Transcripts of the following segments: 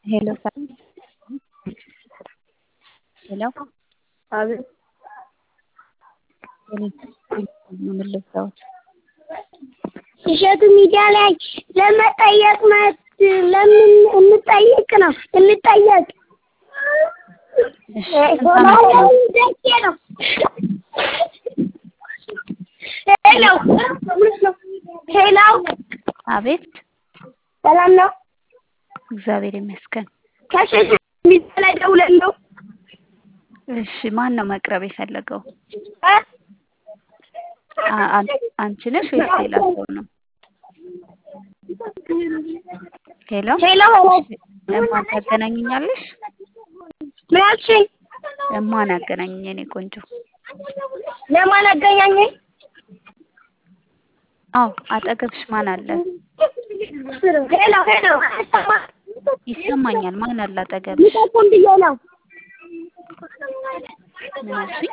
ሄሎ ሄሎ አቤት ምን ልርዳዎት? እሸቱ ሚዲያ ላይ ለመጠየቅ መት ለምን እንጠይቅ ነው እንጠየቅ እሺ ስንት ዓመት ነው? ደሴ ነው። ሄሎ ሄሎ አቤት ሰላም ነው። እግዚአብሔር ይመስገን። ከእሸቱ ሚዲያ ላይ ደውለን ነው እሺ ማን ነው መቅረብ የፈለገው? እ? አ- አን- አንቺ ነሽ ወይስ ሌላ ሰው ነው? ሄሎ ሄሎ እማን ታገናኝኛለሽ? ምን አልሽኝ? እማን አገናኝኝ የኔ ቆንጆ? ለማን አገናኘኝ? አዎ አጠገብሽ ማን አለ? ሄሎ ሄሎ አይሰማም? ይሰማኛል። ማን አለ አጠገብሽ? ልጠቁም ብዬ ነው። ምን አልሽኝ?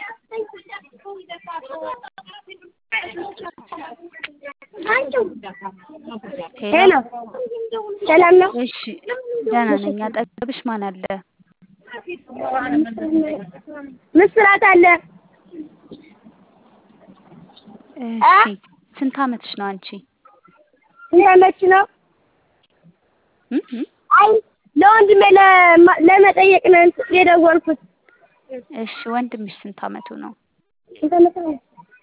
ሄሎ ሄሎ ሰላም ነው? እሺ ደህና ነኝ። አጠገብሽ ማን አለ? ምስራት አለ። እሺ ስንት ዓመትሽ ነው አንቺ? ስንት ዓመትሽ ነው? እ? እ? አይ ለወንድሜ ለማ- ለመጠየቅ ነው እንትን የደወልኩት። እሺ ወንድምሽ ስንት ዓመቱ ነው? ስንት ዓመት ነው?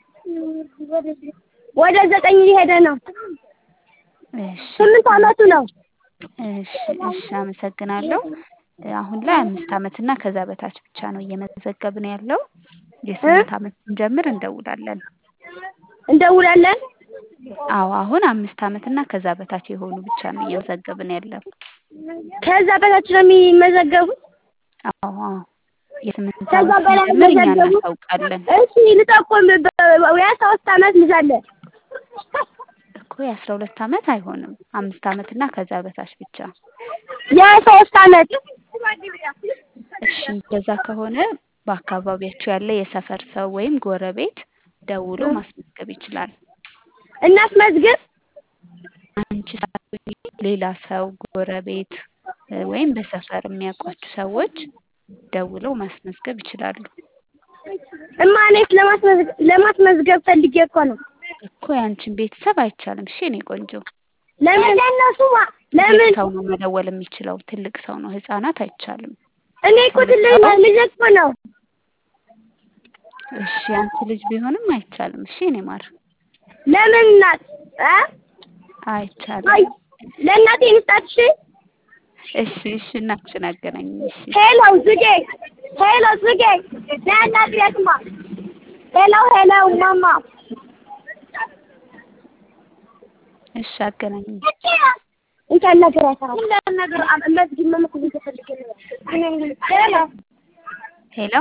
ወደ ዘጠኝ ሊሄደ ነው። እሺ ስምንት ዓመቱ ነው። እሺ እሺ አመሰግናለሁ። አሁን ላይ አምስት ዓመት እና ከዛ በታች ብቻ ነው እየመዘገብን ያለው። የስምንት ዓመት ስንጀምር እንደውላለን። እንደውላለን። አዎ አሁን አምስት ዓመት እና ከዛ በታች የሆኑ ብቻ ነው እየመዘገብን ያለው። ከዛ በታች ነው የሚመዘገቡት። አዎ አዎ የስምንት ከዛ ዓመት በላይ ስንጀምር እኛ መዘገቡ? እናሳውቃለን እሺ ልጠቁም። የሶስት ዓመት ልጅ አለ። እኮ የአስራ ሁለት ዓመት አይሆንም። አምስት ዓመት እና ከዛ በታች ብቻ። የሶስት ዓመት እሺ እንደዛ ከሆነ በአካባቢያችሁ ያለ የሰፈር ሰው ወይም ጎረቤት ደውሎ ማስመዝገብ ይችላል። እናስመዝግብ። አንቺ ሳትሆኚ ሌላ ሰው ጎረቤት እ፣ ወይም በሰፈር የሚያውቋችሁ ሰዎች ደውለው ማስመዝገብ ይችላሉ። እማ እኔስ ለማስመዝገብ ለማስመዝገብ ፈልጌ እኮ ነው። እኮ ያንቺን ቤተሰብ አይቻልም። እሺ የኔ ቆንጆ ለምን ለእነሱ ትልቅ ለምን ሰው ነው መደወል የሚችለው። ትልቅ ሰው ነው፣ ህፃናት አይቻልም። እኔ እኮ ትልቅ ልጅ እኮ ነው። እሺ አንቺ ልጅ ቢሆንም አይቻልም። እሺ የኔ ማር ለምን እናት እ አይቻልም። አይ ለእናቴ ልስጣት። እሺ እሺ እሺ እናትሽን አገናኝ። እሺ ሄሎ ዝጌ ሄሎ ዝጌ ለእናት ቤትማ ሄሎ ሄሎ ማማ እሺ አገናኝ። እንኳን ነገር አይሰራም። ሁሉም ነገር መስጊድ መመኩ ተፈልገ ሄሎ ሄሎ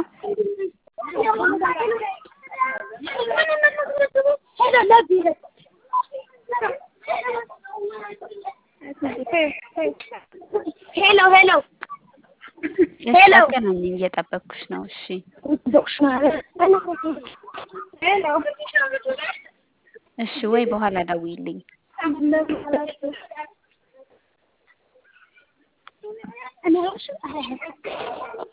ሄሎ ሄሎ እሺ ሄሎ አገናኝ። እየጠበቅኩሽ ነው። እሺ ሄሎ እሺ ወይ በኋላ ደውይልኝ። እኔ